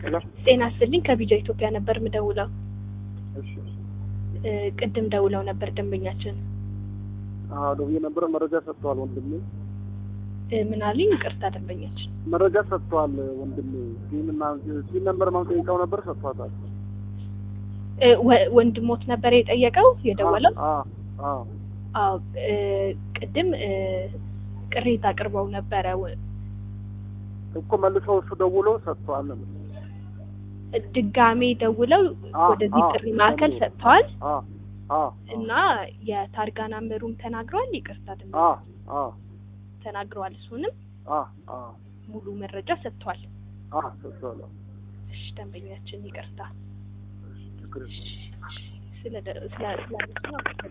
ሄሎ ጤና ይስጥልኝ ከቢጃ ኢትዮጵያ ነበር ምደውለው። እሺ እ ቅድም ደውለው ነበር ደንበኛችን አዎ ደውዬ ነበረ መረጃ ሰጥተዋል ወንድሜ እ ምን አሉኝ? ይቅርታ ደንበኛችን መረጃ ሰጥተዋል ወንድሜ ሲምና ሲም ነበር ማን ጠይቀው ነበር ሰጥቷታል እ ወ- ወንድሞት ነበር የጠየቀው የደወለው? አዎ አዎ አዎ እ ቅድም እ ቅሬታ አቅርበው ነበረ ወ- እኮ መልሰው እሱ ደውሎ ሰጥተዋል ነው ድጋሜ ደውለው አዎ፣ ወደዚህ አዎ፣ ጥሪ ማዕከል ደውሎ። ሰጥተዋል አዎ አዎ እና የታርጋ ናምበሩም ተናግረዋል። ይቅርታ ደንበኛ አዎ አዎ ተናግረዋል። እሱንም አዎ አዎ ሙሉ መረጃ ሰጥተዋል። አዎ ሰጥተዋል እሺ ደንበኛችን ይቅርታ ችግር የለም ስለ ስለ ስለ